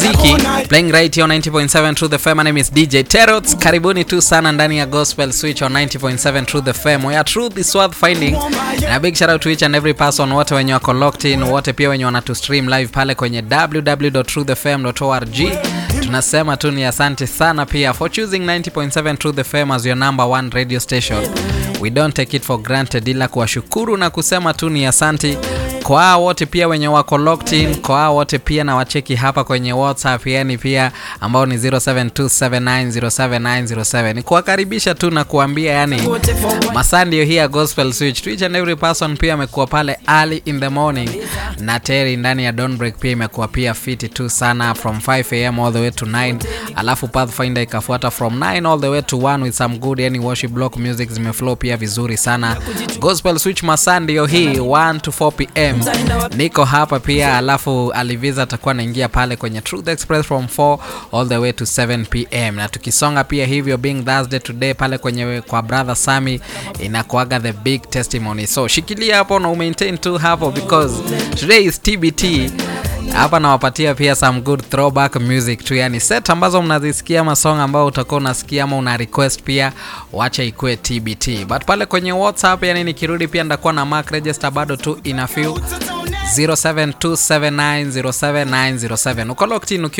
Ziki playing right here on 90.7 True the FM. My name is DJ Terots. Karibuni tu sana ndani ya Gospel Switch on 90.7 True the FM. Where truth is worth finding. And a big shout out to each and every person wote wenye wako locked in, wote pia wenye wanatu stream live pale kwenye www.truthefm.org. Tunasema tu ni asante sana pia for choosing 90.7 True the FM as your number one radio station. We don't take it for granted, ila kuwashukuru na kusema tu ni asante kwa hao wote pia wenye wako locked in, kwa hao wote pia na wacheki hapa kwenye WhatsApp, yani pia ambao ni 0727907907 ni kuwakaribisha tu na kuambia, yani masaa ndio hii ya Gospel Switch to each and every person. Pia amekuwa pale early in the morning na Terry ndani ya Dawn Break pia imekuwa pia fiti tu sana from 5 am all the way to 9, alafu Pathfinder ikafuata from 9 all the way to 1 with some good yani worship block music zimeflow pia vizuri sana. Gospel Switch masaa ndio hii 1 to 4 pm niko hapa pia, alafu Aliviza atakuwa anaingia pale kwenye Truth Express from 4 all the way to 7 pm, na tukisonga pia hivyo, being Thursday today pale kwenye kwa brother Sami inakuaga the big testimony, so shikilia hapo na umaintain tu hapo because today is TBT hapa nawapatia pia some good throwback music tu, yani set ambazo mnazisikia masong ambao utakuwa unasikia ama una request pia, wacha ikue TBT. But pale kwenye WhatsApp, yani nikirudi pia ndakuwa na mark register bado tu ina few 0727907907 uko locked in ukiwa